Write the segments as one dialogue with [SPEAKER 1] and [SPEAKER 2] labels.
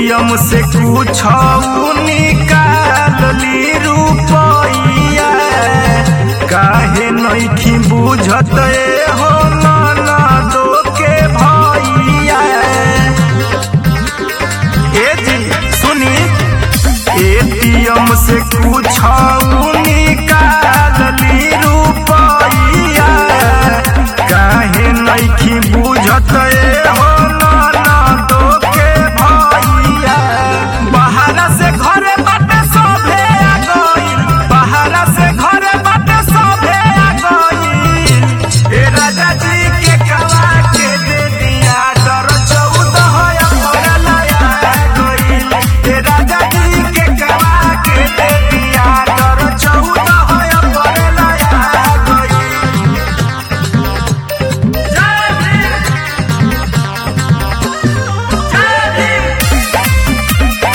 [SPEAKER 1] ATM से कुछ निकाल ली रुपैया काहे नइखी बुझत ए हो ननदो के भैया ए जी सुनी एटीएम से कुछ निकाल ली रुपैया काहे नइखी बुझत ए हो ननदो के भैया बहारा से घरे बाटे सभे आ गइल बहारा से घरे बाटे सभे आ गइल ए राजा जी के कला के दे दिया डर चौदह अप्रैल आ गइल ए राजा जी के कला के दे दिया डर चौदह अप्रैल आ गइल जय भीम जय भीम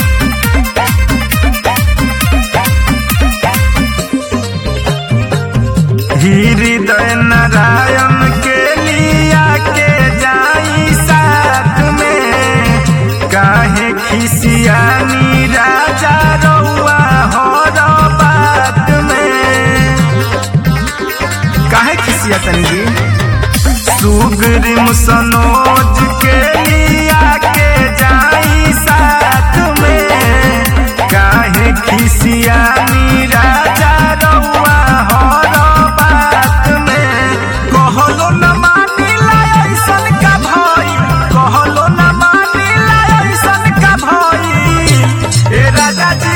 [SPEAKER 1] हृदय नारायण के लिया के जाई साथ में काहे खिसियानी राजा रउआ हर बात में काहे खिसिया तनी सुग्रीम सनोज के लिया के जाई साथ में काहे खिसियानी राजा रउआ हर बात में कहलो न मानिला ऐसन का भइल कहलो न मानिला ऐसन का भइल ए राजा जी